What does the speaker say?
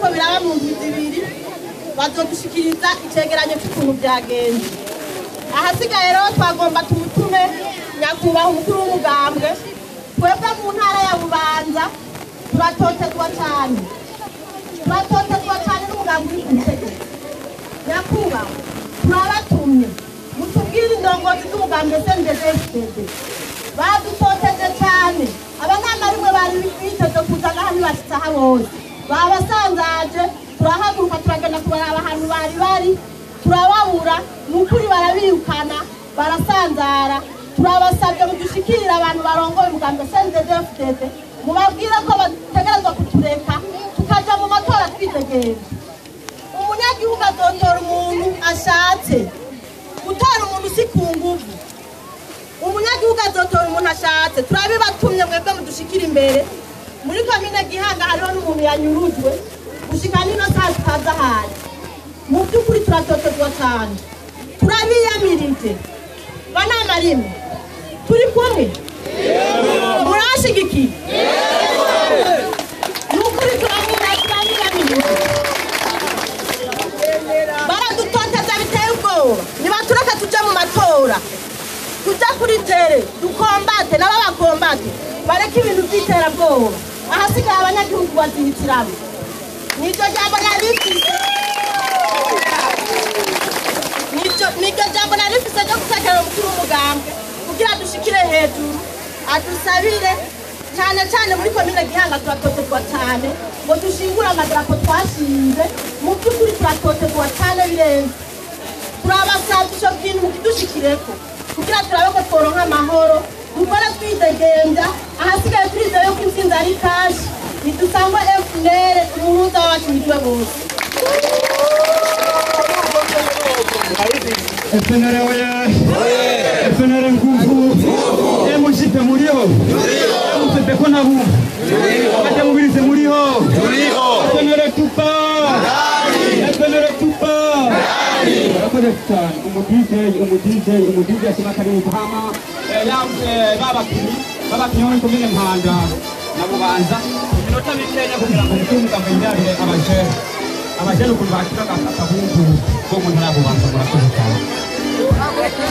biriko biraba mu ndwi zibiri bazodushikiriza icegeranyo c'ukuntu byagenze ahasigaye rero twagomba tumutume nyakubahwa umukuru w'umugambwe twebwe mu ntara ya bubanza turatotezwa cyane turatotezwa cyane n'umugambwe uri ku butegetsi nyakubahwa turabatumye mutubwire indongozi z'umugambwe sndfdd badutoteje cyane abanama rimwe bari biteze kuza ngaha ntibashitse aha bose babasanzaje turahaguruka turagenda kubaraba ahantu bari bari turababura ni ukuri barabirukana barasanzara turabasabye mudushikirire abantu barongoye umugambwe sndfdd mubabwire ko bategerezwa kutureka tukaja mu matora twidegereje umunyagihugu azotora umuntu ashatse gutora umuntu si ku nguvu umunyagihugu azotora umuntu ashatse turabibatumye mwebwe mudushikira imbere muri komine gihanga hariho n'umuntu yanyurujwe gushika nino saa tutazi ahari mu by'ukuri turatotezwa cyane turabiyamirije banama rimwe turi kumwe murashigikiye ni ukuri turabiyamirije baradutoteza biteye ubwoba nibatureke tujye mu matora tujya kuri tere dukombate nabo bakombate bareke ibintu by'iterabwoba ahasigaye abanyagihugu bazihitiramo niryo jambo narifise Niryo- niryo jambo narifise ryo gutekera umukuru w'umugambwe kugira dushikire hejuru adusabire cyane cyane muri komine gihanga turatotezwa cyane ngo dushingure amadarapo twashinze mu by'ukuri turatotezwa cyane birenze turabasabye icyo kintu mukidushikireko kugira turabe ko tworonka amahoro dukore twidegembya ahasigaye turizeye ko intsinzi ari kashi ntidusangwe fnr umuhuza wacu witwe bose FNL oye! FNL nguvu! MJP muriho? MCP ko nabumva? Abademubirize muriho? FNL tupa! FNL tupa! Murakoze cyane umudj umudj umudj ashima karibu hama babakinnyi babakinnyi bo muri komine mpanda na bubanza iminota mikenya kugira ngo umukuru w'umuganga yirabire abajene abajene ukuntu bakira akabungu ko mu ntara ya bubanza murakoze cyane